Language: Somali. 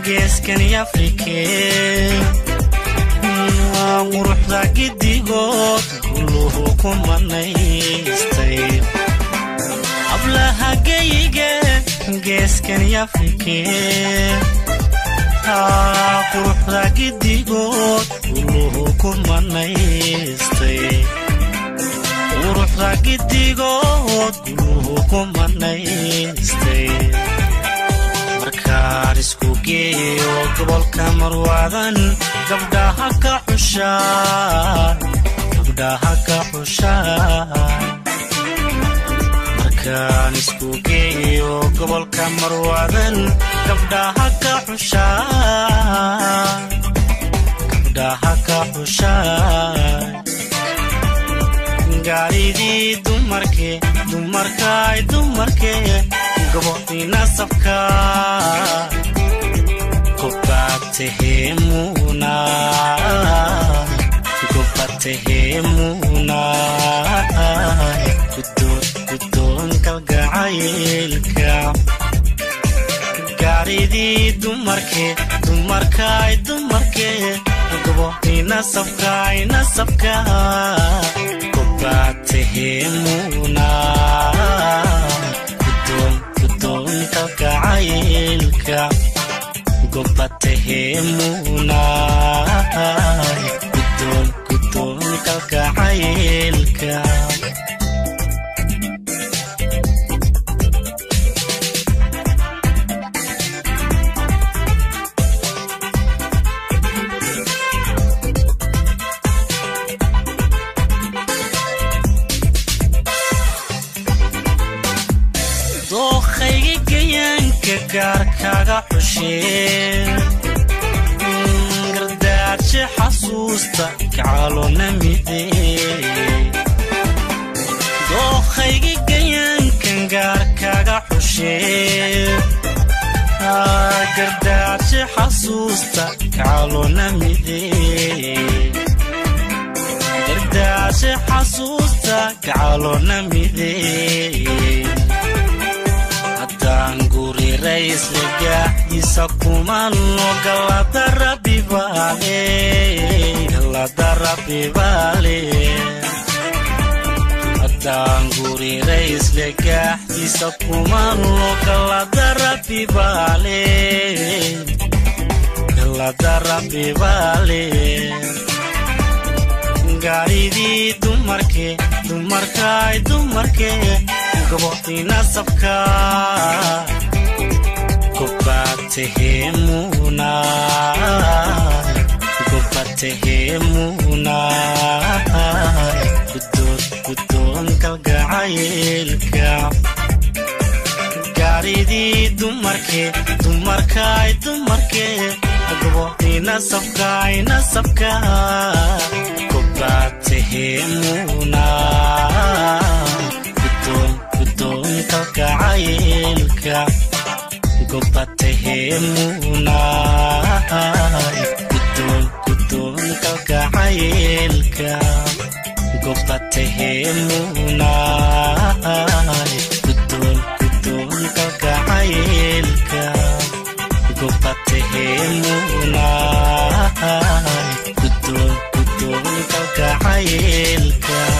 geeskani afrike quruxda giddigood guluhu ku manaystay hablaha geyiga geeskani afrike quruxda giddigood guluhu ku manaystay quruxda giddigood guluhu ku manaystay markaan isku geeyo gobolka marwaadan gabdhaha ka xushaan gabdhaha ka xushaan markaan isku geeyo gobolka marwaadan gabdhaha ka xushaan gabdhaha ka xushaan gaaridii dumarke dumarkaay dumarke gobodina safka gobatehemuna gobatehemuna gudoon kalgacaylka gaaridii dumarke dumarkaay dumarke gobodina safkaayna safka gobatehemuna kalgacaylka gobatehemuna gudoon gudoon kalgacaylka dookhayga gayaanka gaarkaaga xushee gardaadshe xasuusta kacalona midee dookhayga gayaankan gaarkaaga xushee gardaadshe xasuusta kacalona midee gardaadshe xasuusta kacalona midee haddaan guri raysle gaaxdiisa kumano galada rabbi baale galada rabbi baale haddaan guri raysle gaaxdiisa kumano galada rabbi baale galada rabbi baale gaaridii dumarke dumarkaay dumarke gobodina safka gobatehemuna gobatehemuna gudoon kalgacaylka gaaridii dumarke dumarkaay dumarke gobodina safkaayna safka gobatehemuna gudoon kalgacaylka gobatehemuna gudoon gudoon kalgacaylka gobatehemuna gudoon gudoon kalgacaylka gobatehemuna gudoon gudoon kalgacaylka